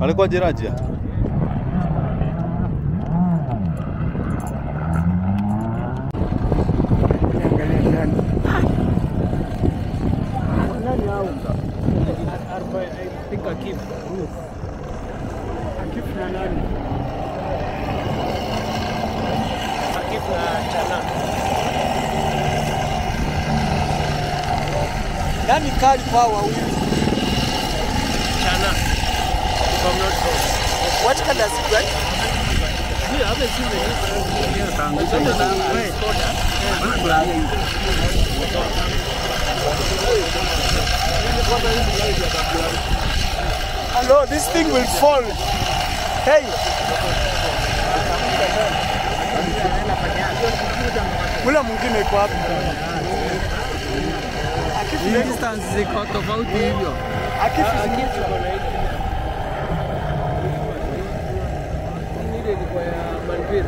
alikuwa jeraji Nani hao? I think Akif. Akif na nani? Akif na Chana. Nani kali kwa wawili? Chana. If I'm not wrong. What color is it, right? Yeah, I haven't seen the news. But some of them are Skoda. Hello, this thing will fall. Hey. Ule mwingine iko wapi? Akifu distance ziko tofauti hivyo. Akifu Ile ilikuwa ya Manville.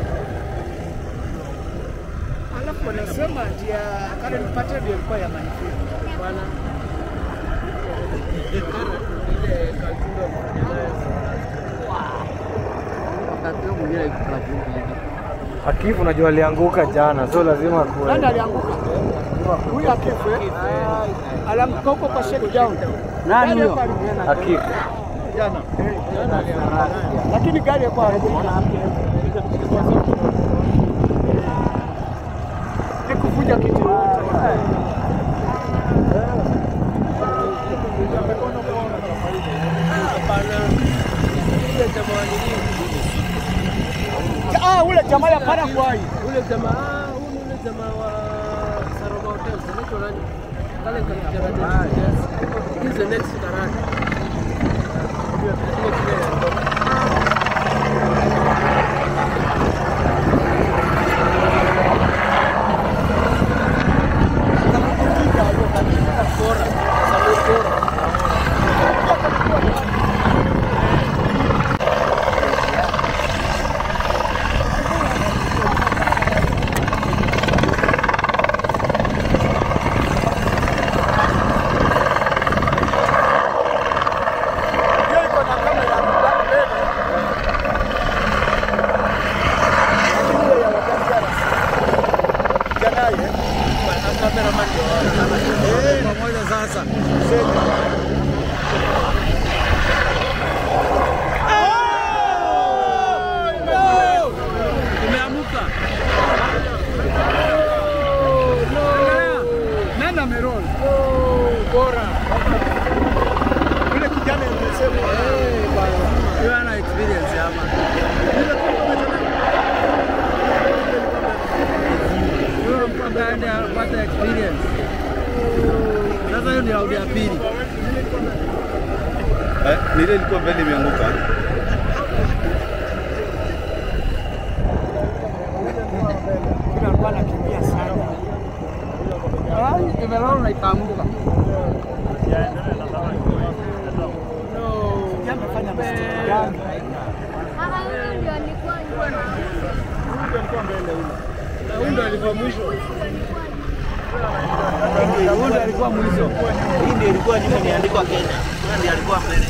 Alafu wanasema ati ya Karen Patel ndio ilikuwa ya Manfred. Bwana. Ile Kaltunda kufanya nayo. Wakati huo mwingine ikavuka hivi. Akifu najua alianguka jana, so lazima kuwe. Nani alianguka? Huyu Akifu eh? Alianguka huko kwa shakedown. Nani Gari huyo? yako alianguka Akifu. Jana. Lakini gari yako alianguka. Nikuvuja kiti yote. Hapana. Ile jamaa wa nini? Ah, ule jamaa ya Paraguay. Ule jamaa, ah, huyu ni ule jamaa wa Saroma Hotels. Anaitwa nani? Kale kakijana Yes. He's the next Karate. Ile kile Bora. Samir Bora. Hiyo iko na kamera mbele. Lakini ile ya Wajaccara. Janai eh? Cameraman ndio Pamoja sasa. Umeamuka. Nani ameroll? bora. Yule kijana nimesema Yeye ana experience ama. Yule mpaka aende apate experience. Sasa hiyo ni round ya pili. eh, ni ile ilikuwa mbele imeanguka yule alikuwa anakimbia sana. Ah, imeroll na ikaanguka. Yeye amefanya mistake gani? Na huyu ndo alikuwa mwisho. Huyu ndiye alikuwa mwisho. Hii ndio ilikuwa nyuma imeandikwa Kenya. Huyo ndiye alikuwa mbele.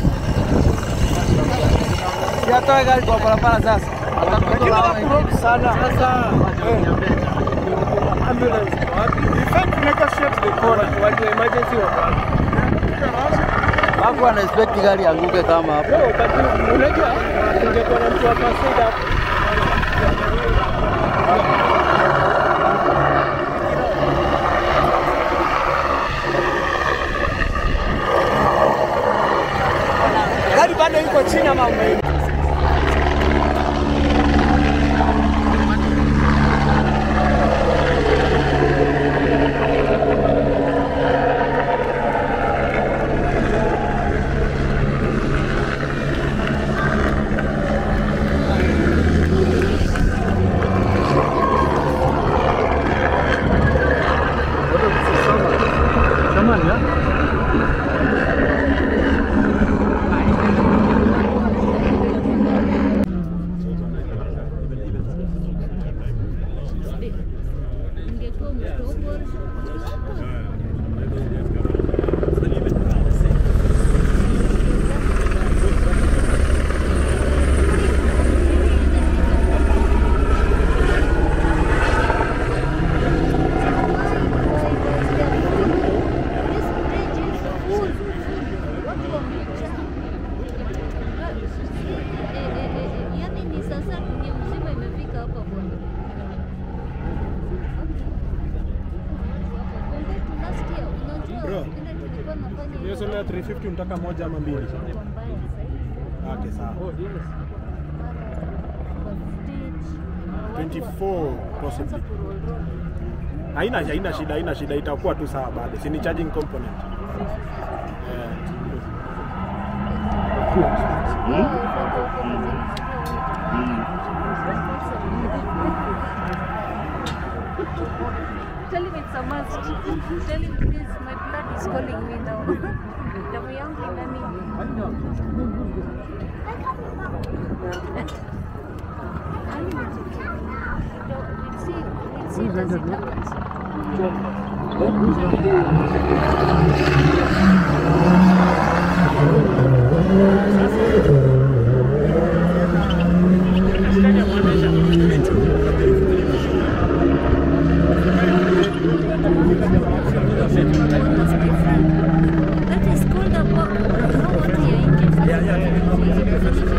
Si atoe gari kwa barabara sasa. Lakini hakurudi sana. Sasa ambulance iko wapi? Defend negotiate the corner. Watu wa emergency wako wapi? Hapo ana expect gari anguke kama hapo. Leo wakati unajua ungekuwa na mtu wa first aid hapo. Gari bado iko chini ama ume Jamani, 350 unataka moja ama mbili? Okay, sawa. 24 possibly. Haina haina shida, haina shida, itakuwa tu sawa bado. Si ni charging component. Eh. Tell him it's a must. Tell him please, my blood is calling me now. Damu yangu inani. Yaani ni okay. So, we'll see, we'll see as it happens. That is called a book. No, what you are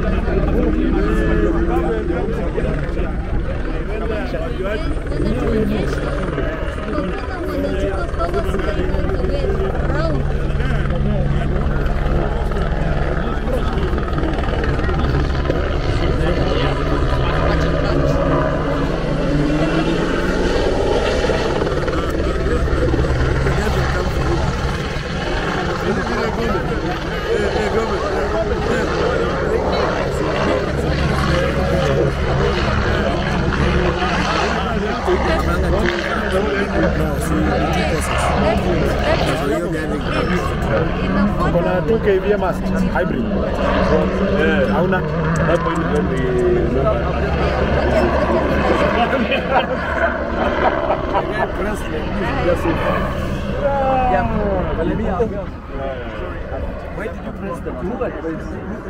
Kuna 2 kVA mast hybrid. Eh, hauna? Hapo ni Why did you press the two buttons?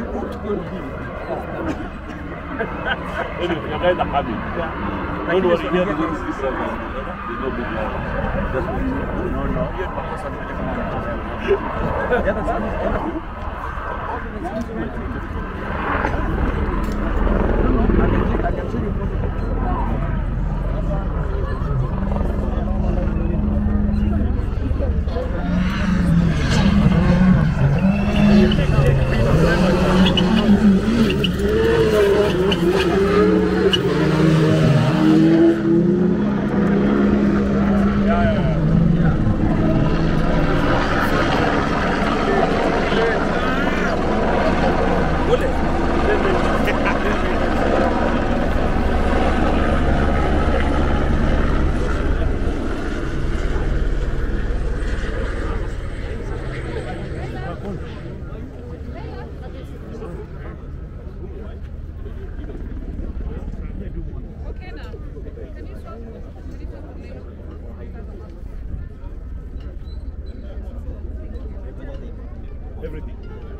Everything.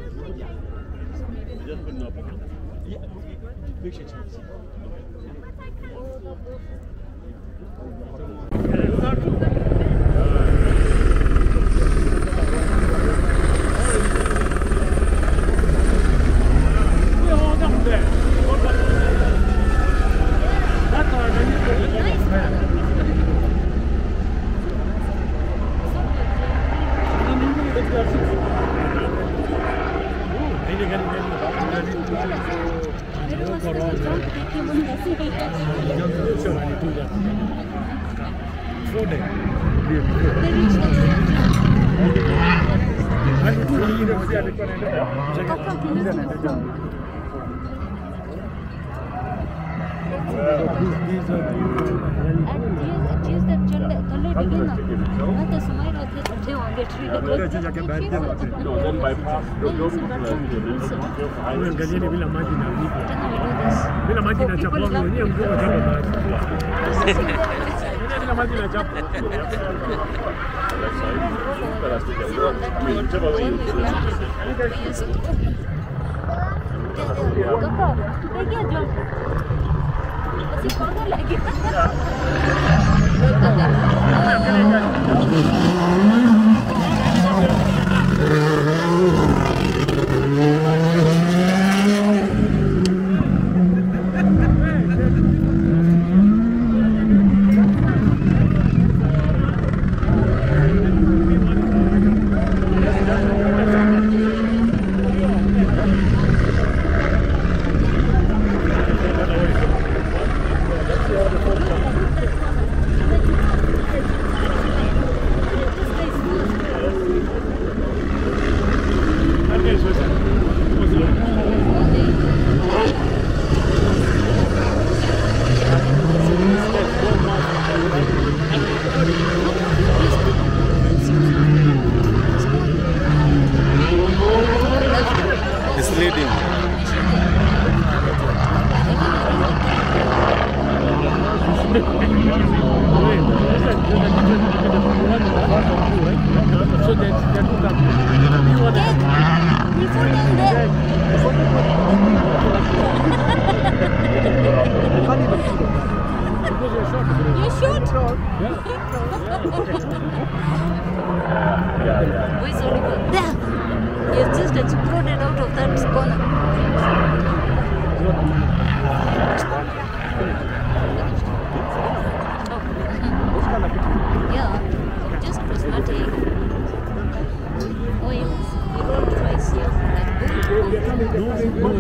Just put it up. Make sure it's Angalieni bila maji na bila maji na chapa wenyewe mkuu wa chapa maji. Bila maji na chapa. Thank you. Yeah, just prismatic. Oh, yes. We rolled twice, yeah. Like,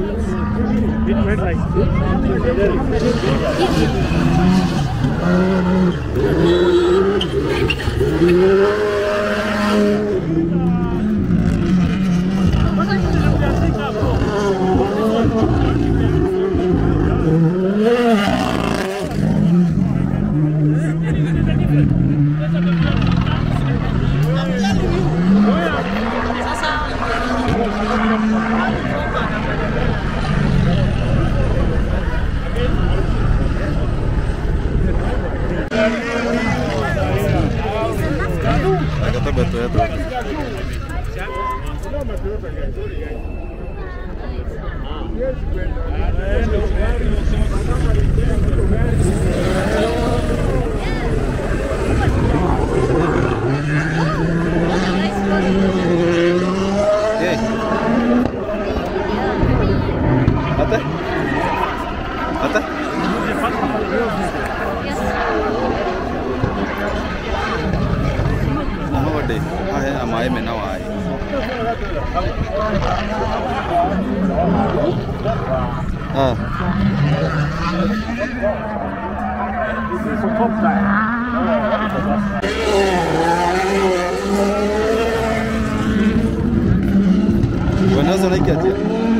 Kata beto ya tuh. Oke. Ate? Ate? Nama wade. Ah ya, amai mena wai. Ah. Wanazo naiki aje?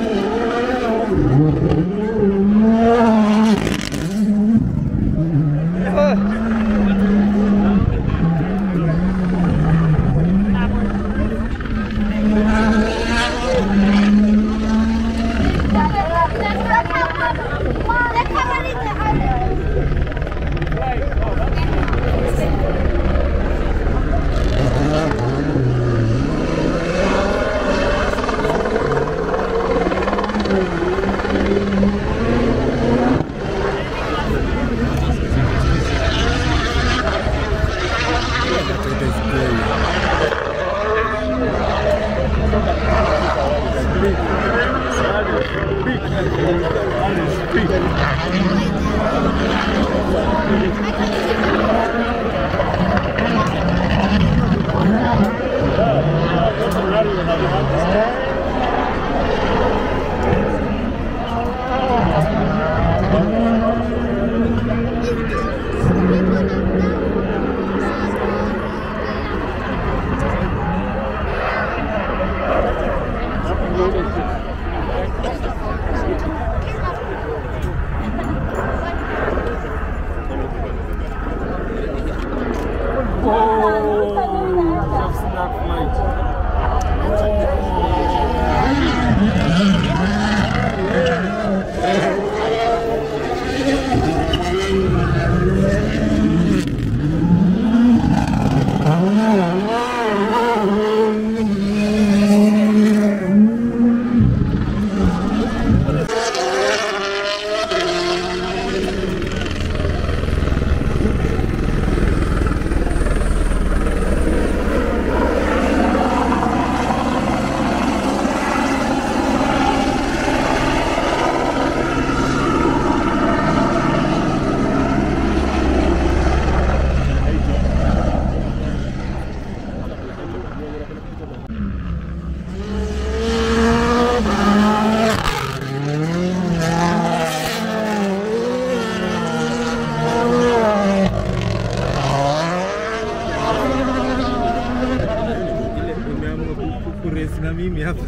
kuresi na mimi hapa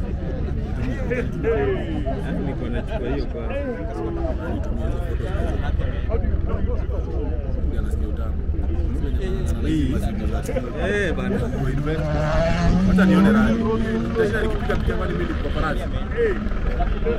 niko nachukua hiyo kwa Eh bana, hata nione rani. Nitashinda nikipiga piga mali mbili kwa farasi.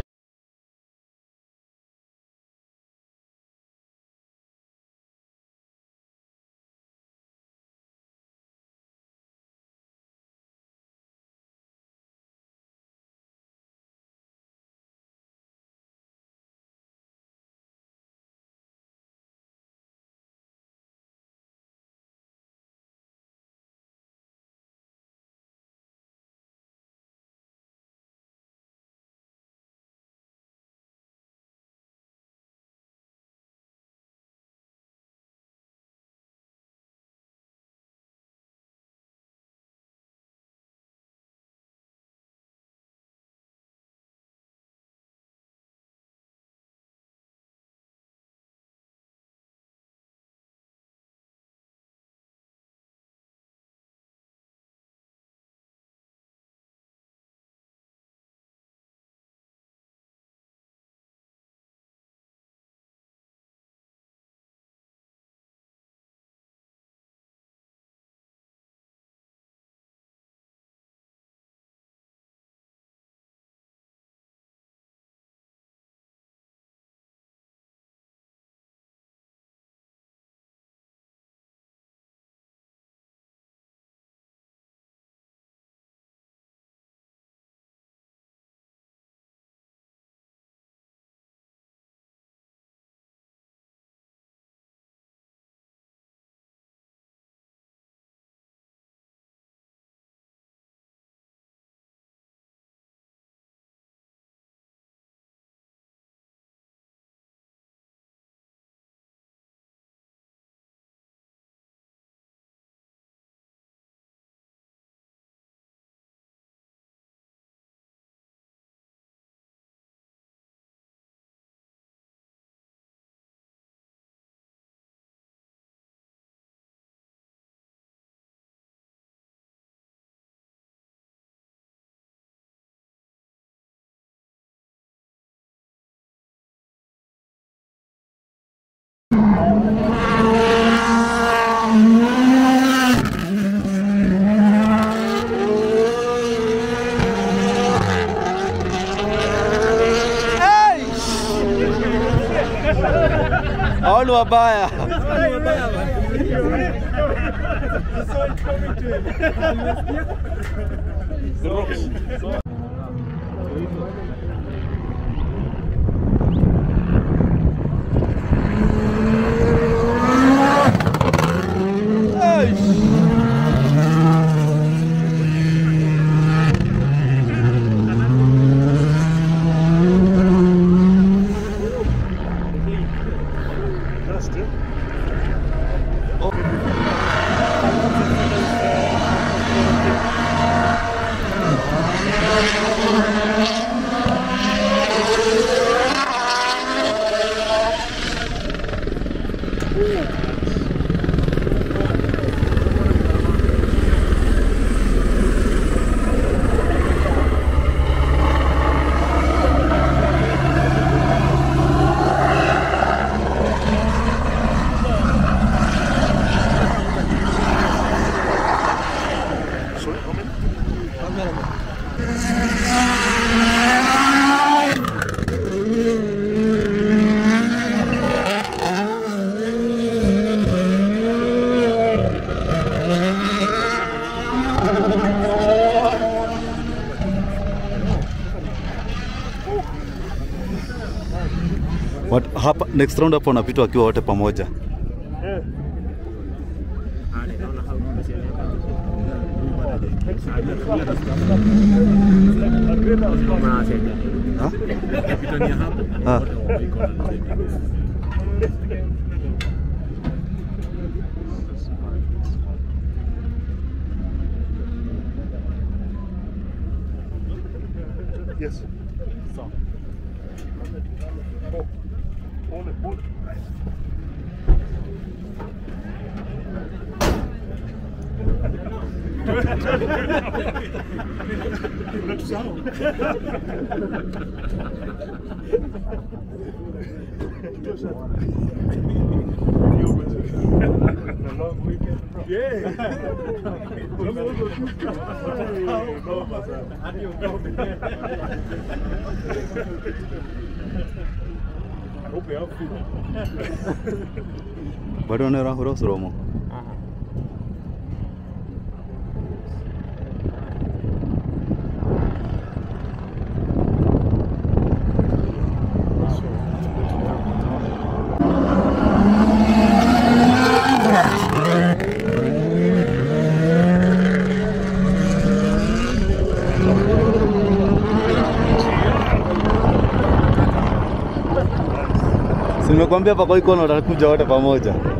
Hao ni wabaya. What, hapa next round hapo wanapita wakiwa wote pamoja. Ha? Kapitania hapo. Ah. Wote wako na mzee. Yes. Sawa. Oh. Pole, pole. Unatusahau. Bado wanarahura usuromo. Si nimekwambia pako iko na watakuja wote pamoja.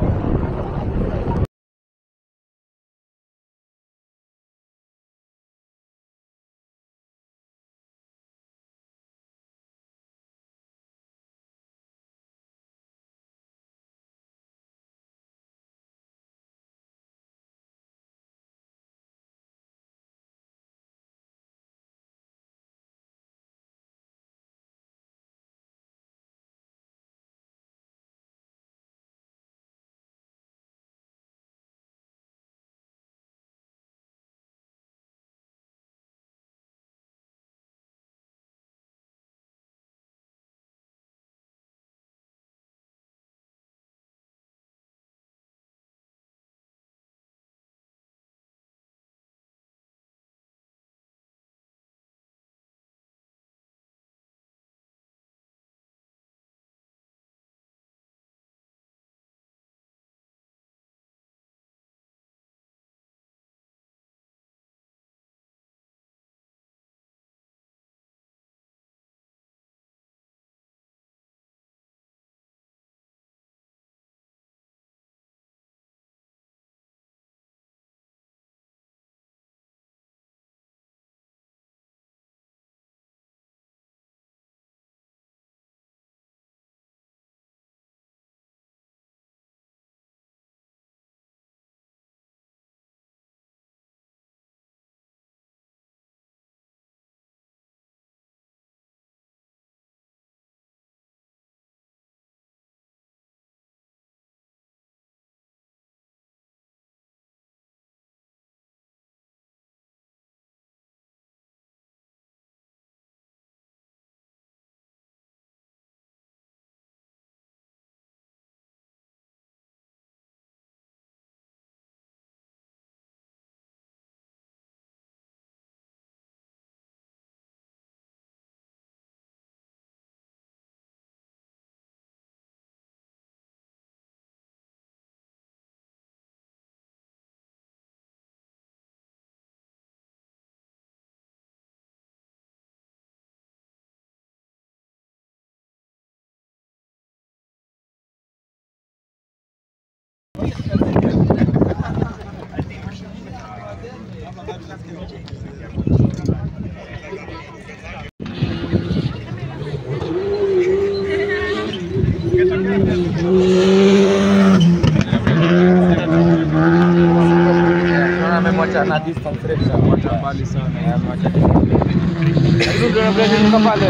Amemwacha na distance refu sana, amemwacha mbali sana. Eh, amemwacha Hizo ndio break ziko pale.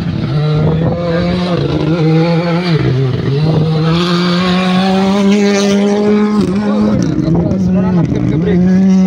Unaona anapiga break.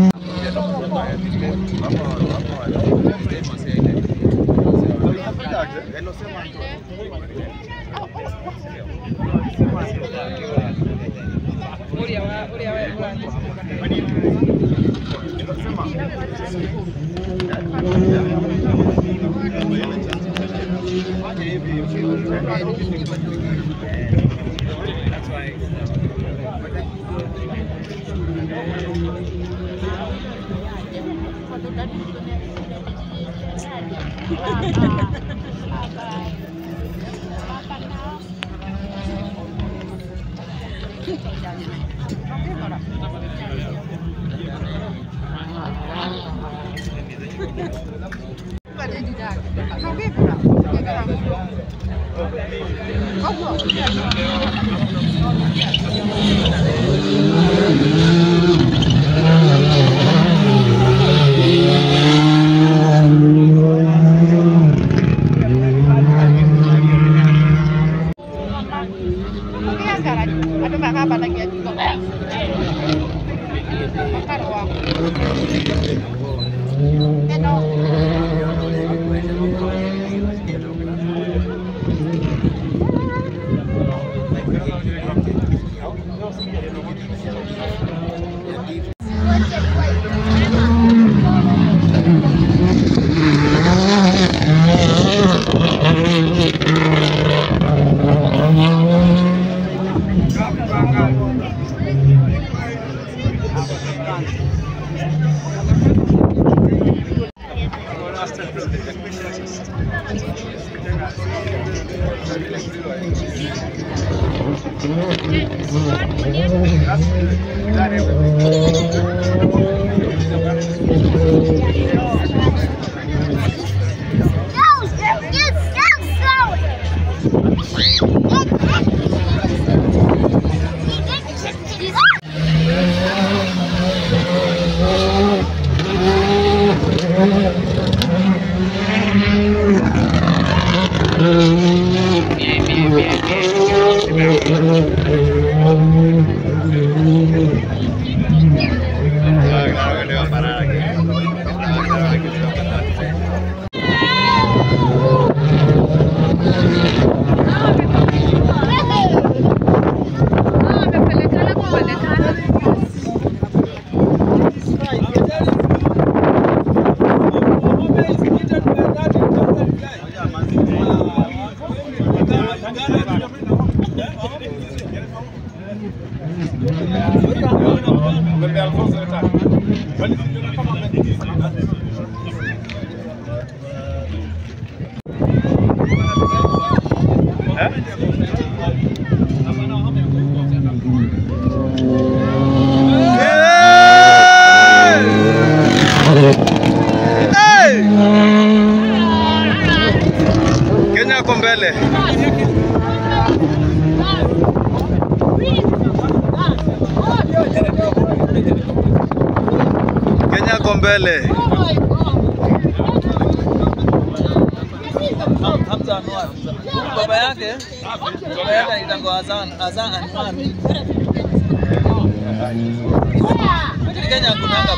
Kenya ako mbele. Kenya ako mbele. Hamza Anwar. Baba yake baba yake anaitwa Hassan Hassan Anwar. Lakini Kenya kunanga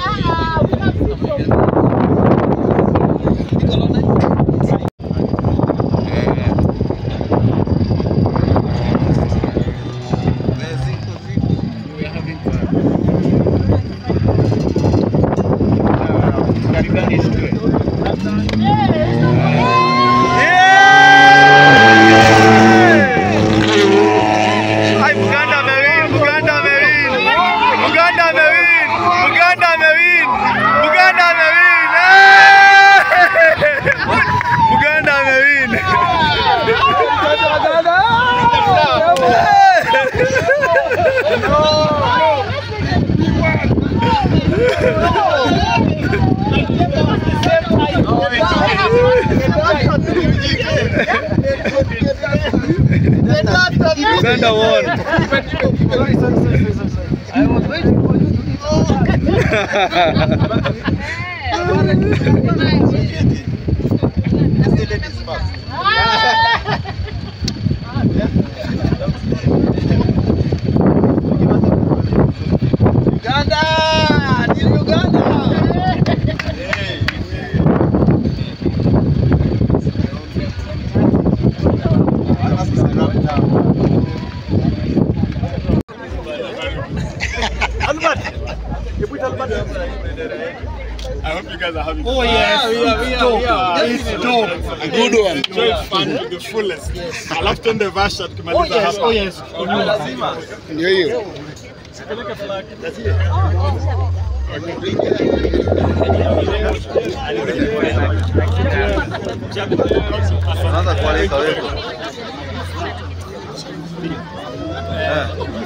Ai, Buganda amewin, Buganda amewin. Buganda amewin. Buganda amewin. Buganda amewin. Eh! Buganda amewin. Oh, Uganda won. I was waiting for you to Uganda! Ni Uganda! I hope you guys are having Oh yes, we are, we are, we are. It's dope. A good one. Enjoy fun to the fullest. Alafu twende Vasha tukimaliza hapa. Oh yes. Ndio hiyo. Unaanza kualika wewe.